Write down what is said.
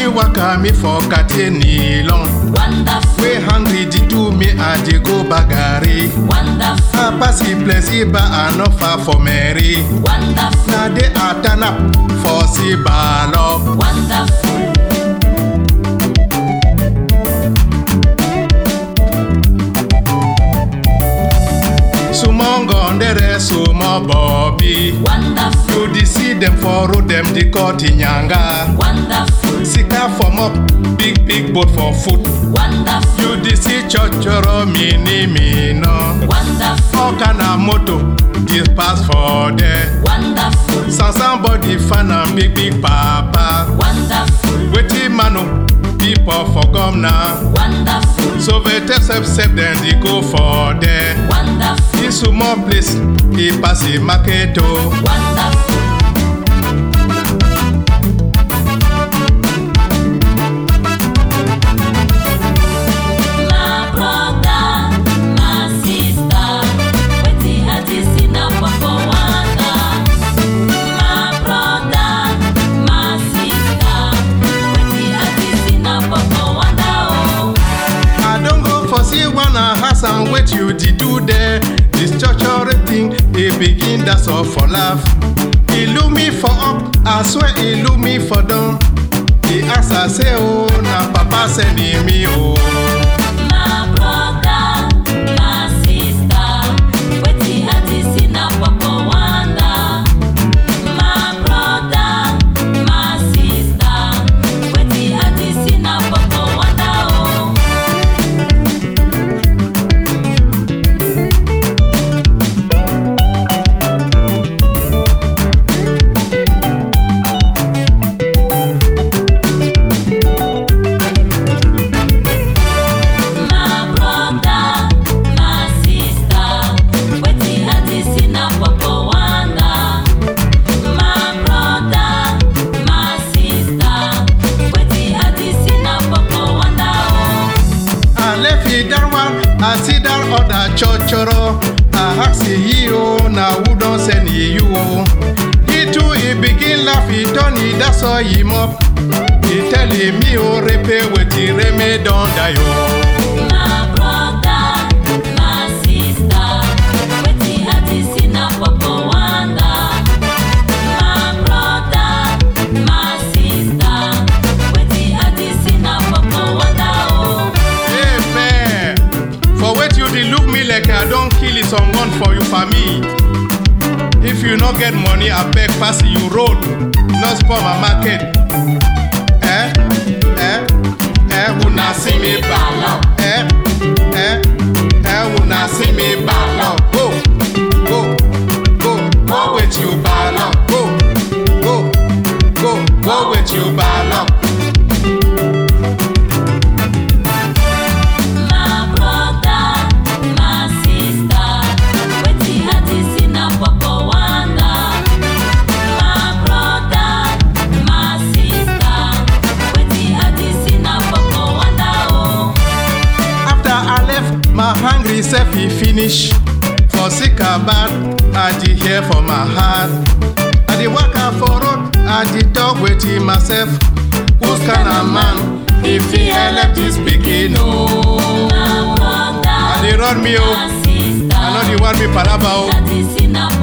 waka me for Katie Nilon. Wonderful, We hungry the do me and they go bagari. wonderful, I pass the place but I no far for Mary. wonderful, Now they are turn up for see balo. wonderful. Sumo ngondere sumo Bobby. Wonderful, You dey see them for road them they call Tinyanga. wonderful, Sika form up big big boat for foot. wonderful, You dey see chochoro mini mino. wonderful, All kind of moto this pass for there. wonderful, Some somebody fan am big big papa. wonderful, Wetin man o people for come now. wonderful, So vete sep sep then they go for there. wonderful, This small place e pass the market o. wonderful. My brother, my sister, wetin I dey see na Papa Wonder. My brother, my sister, wetin I dey see na Papa Wonder oh. I don go for see one house and wait you dey do there. This church thing e begin that's all for laugh. E look me for up, I swear e look me for down. E ask I say oh na papa send me oh. My brother, my sister, wetin I dey see na Papa Wonder. My brother, my sister, wetin I dey see na Papa Wonder oh. My brother, my sister, wetin I dey see na Papa Wonder. My brother, my sister, wetin I dey see na Papa Wonder oh. I left it that one, I see that other chochoro. I ask ye oh na who don send ye you oh. He too he begin laugh, he turn it that's all him up. He tell him me oh repe wetin reme don die oh. My brother, my sister, wetin I dey see na Papa Wonder. My brother, my sister, wetin I dey see na Papa Wonder oh. Hey man, for wait you dey look me like I don kill someone for you for me. If you no get money, abeg pass you road, no spoil my market. Eh? Eh? Eh? Una see me ballon. Eh? Eh? Eh? Una see me ballon. Go, go, go, go with you ballon. Go, go, go, go with you ballon. My brother, my sister, wetin I dey see na Papa Wonder. My brother, my sister, wetin I dey see na Papa Wonder oh. After I left, my hungry self he finish. For sick or bad, I did hear for my heart. I did walk out for road, I did talk with him myself. Who's kind of man if he help this speaking? Oh, My brother, I did run me my oh, sister, I know the one me palaba oh. I dey see na